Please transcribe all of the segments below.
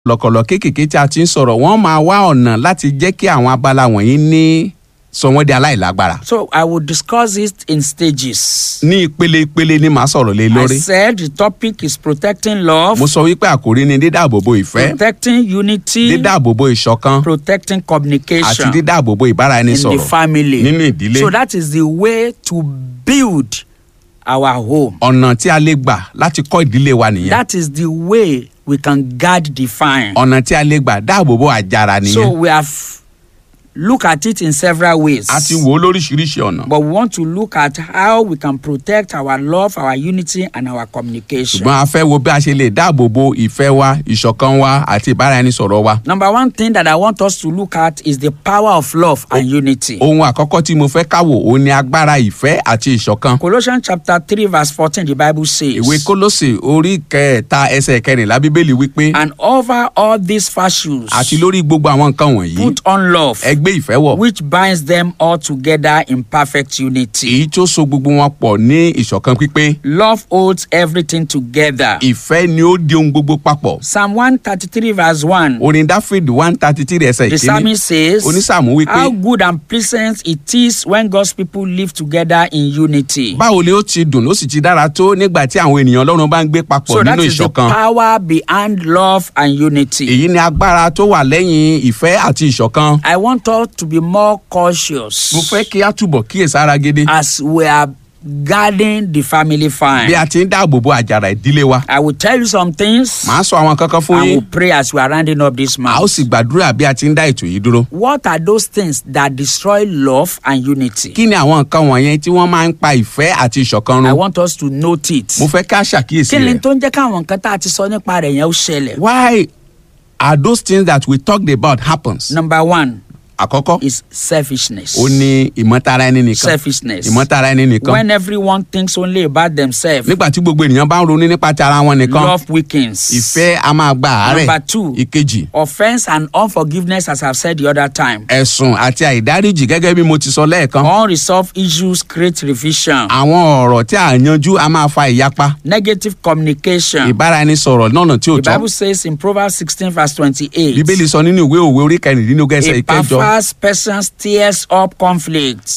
lọ̀kọ̀lọ̀ kéékèèké tí a ti ń sọ̀rọ̀ wọ́n máa wá ọ̀nà láti jẹ́ kí àwọn abala wọ̀nyí ní sọ wọ́n di aláìlágbára. So I will discuss it in stages. ní ìpele ìpele ni màá sọ̀rọ̀ lé I lórí. said the topic is protecting love, mo sọ wípé àkòrí ni dídáàbòbò ìfẹ́ protecting unity, dídáàbòbò ìṣọ̀kan protecting àti communication dídáàbòbò in the ìbáraẹnisọ̀rọ̀ family. nínú ìdílé. So that is the way to build our home. ọ̀nà tí a lè gbà láti kọ́ ìdílé wa nìyẹn. That is the way we can guard the fine. ọ̀nà tí a lè gbà dáàbòbò àjàrà So nìyẹn. we have look at it in several ways. a ti wò ó lóríṣiríṣi ọ̀nà. But we want to look at how we can protect our love, our unity, and our communication. ṣùgbọ́n a fẹ́ wo bí a ṣe lè dáàbòbò ìfẹ́ wa ìṣọ̀kan wa àti ìbáraẹnisọ̀rọ̀ wa. Number one thing that I want us to look at is the power of love and unity. ohun àkọ́kọ́ tí mo fẹ́ káwò òun ni agbára ìfẹ́ àti ìṣọ̀kan. Colossians chapter 3, verse 14, the Bible says, ìwé kólósè orí kẹta ẹsẹ̀ kẹrìnlá bíbélì wípé And over all these virtues, àti lórí gbogbo àwọn nǹkan wọ̀nyí put on love, ẹ gbé ìfẹ́ wọ̀ which binds them all together in perfect unity. èyí tó so gbogbo wọn pọ̀ ní ìṣọ̀kan pípé Love holds everything together. ìfẹ́ ni ó di ohun gbogbo papọ̀. Psalm 133, verse 1, orin dáfíd one thirty three ẹsẹ̀ the ìkíní psalmist says, onísàmú wípé How good and pleasant it is when God's people live together in unity. báwo ni ó ti dùn ó sì ti dára tó nígbà tí àwọn ènìyàn ọlọ́run bá ń gbé papọ̀ So that nínú is the ìṣọ̀kan. power behind love and unity. èyí ni agbára tó wà lẹ́yìn ìfẹ́ àti ìṣọ̀kan. I want us to be more cautious mo fẹ́ kí a túbọ̀ kíyèsára gidi as we are guarding the family bí fine. a ti ń dáàbò bo àjàrà ìdílé wa. I will tell you some things màá sọ àwọn kankan fún and yín we'll pray as we are rounding up this a ó month. sì gbàdúrà bí a ti ń dá ètò yìí dúró. What are those things that destroy love and unity? kí ni àwọn nǹkan wọ̀nyẹn tí wọ́n máa ń pa ìfẹ́ àti ìṣọ̀kan I run. want us to note it. mo fẹ́ ká ṣàkíyèsí Kí ni rẹ̀. tó ń jẹ́ káwọn nǹkan tá a ti sọ nípa rẹ̀ yẹn ó ṣẹlẹ̀? why are those things that we talked about happens. Number one àkọ́kọ́ is selfishness. ó ní ìmọ̀tara ẹni nìkan Selfishness. ìmọ̀tara ẹni nìkan When everyone thinks only about themselves, nígbà tí gbogbo ènìyàn bá ń ronú nípa ti ara wọn nìkan love weakens. ìfẹ́ a máa gba àárẹ̀ Number two. ìkejì Offense and unforgiveness, as I've said the other time. ẹ̀sùn àti àìdáríjì gẹ́gẹ́ bí mo ti sọ lẹ́ẹ̀kan Unresolved issues create revision. àwọn ọ̀rọ̀ tí a yanjú a máa fa ìyapa Negative communication. ìbáraẹnisọ̀rọ̀ lọ́nà tí ò The tọ́ Bible says in Proverbs 16, verse 28. bíbélì sọ nínú ìwé òwe orí kẹrìndínlógún ẹsẹ̀ A ìkẹjọ perverse person stirs up conflicts.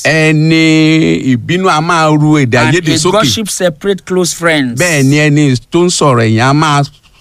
ẹni ìbínú a máa ru èdè And àìyedè a sókè gossip separate close friends. bẹ́ẹ̀ ni ẹni tó ń sọ̀rọ̀ èèyàn a máa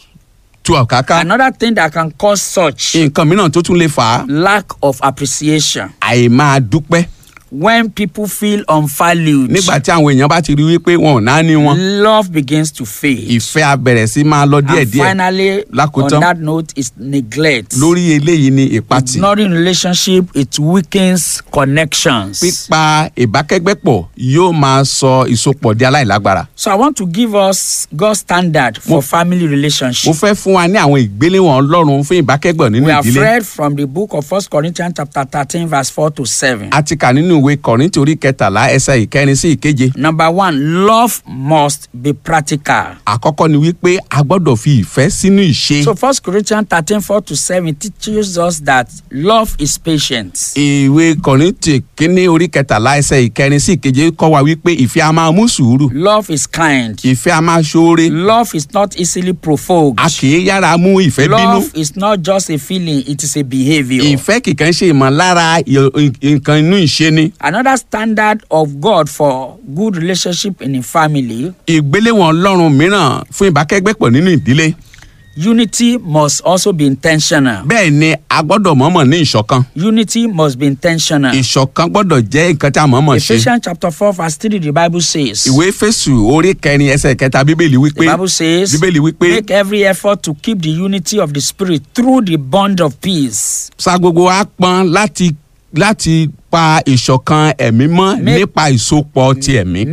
tú ọ̀káká Another thing that can cause such nǹkan mìíràn tó tún lè fà á lack of appreciation. àìmáa dúpẹ́ When people feel unvalued, nígbà tí àwọn èèyàn bá ti rí wípé wọn ò náání wọn love begins to fade. ìfẹ́ a bẹ̀rẹ̀ sí máa lọ and díẹ̀díẹ̀ finally, on lákòótán that note, is neglect. lórí eléyìí ni ìpatì Ignoring relationship, it weakens connections. pípa ìbákẹ́gbẹ́pọ̀ yóò máa sọ ìsopọ̀ di aláìlágbára. So I want to give us God's standard for Mo- family mo relationship. fẹ́ fún wa ní àwọn ìgbéléwọ̀n ọlọ́run fún ìbákẹ́gbọ̀ nínú We have ìdílé. read from the book of First Corinthians chapter 13, verse 4 to 7. a ti kà nínú ìwé kọ̀rìntì orí kẹtàlá ẹsẹ̀ ìkẹrin sí ìkeje. Number one, love must be practical. àkọ́kọ́ ni wípé a gbọ́dọ̀ fi ìfẹ́ sínú ìṣe. So First Corinthians 13, 4 to 7 teaches us that love is patient. ìwé kọ̀rìntì kínní orí kẹtàlá ẹsẹ̀ ìkẹrin sí ìkeje kọ́ wa wípé ìfẹ́ a máa mú sùúrù. Love is kind. ìfẹ́ a máa ṣoore. Love is not easily provoked. a kì í yára mú ìfẹ́ bínú. Love is not just a feeling, it is a behavior. ìfẹ́ kìkan ṣe ìmọ̀lára ì- nǹkan inú ìṣe ni. Another standard of God for good relationship in a family, ìgbéléwọ̀n ọlọ́run mìíràn fún ìbákẹ́gbẹ́pọ̀ nínú ìdílé. unity must also be intentional. bẹ́ẹ̀ ni a gbọ́dọ̀ mọ̀ọ́mọ̀ ní ìṣọ̀kan. Unity must be intentional. ìṣọ̀kan gbọ́dọ̀ jẹ́ nǹkan tí a mọ̀ọ́mọ̀ ṣe. Ephesians chapter 4, verse 3, the Bible says, ìwé fésù orí kẹrin ẹsẹ̀ kẹta bíbélì wípé The Bible says, bíbélì wípé make every effort to keep the unity of the Spirit through the bond of peace. sa gbogbo wa pọn láti láti pa ìṣọ̀kan ẹ̀mí mọ́ Make- nípa ìsopọ̀ ti ẹ̀mí.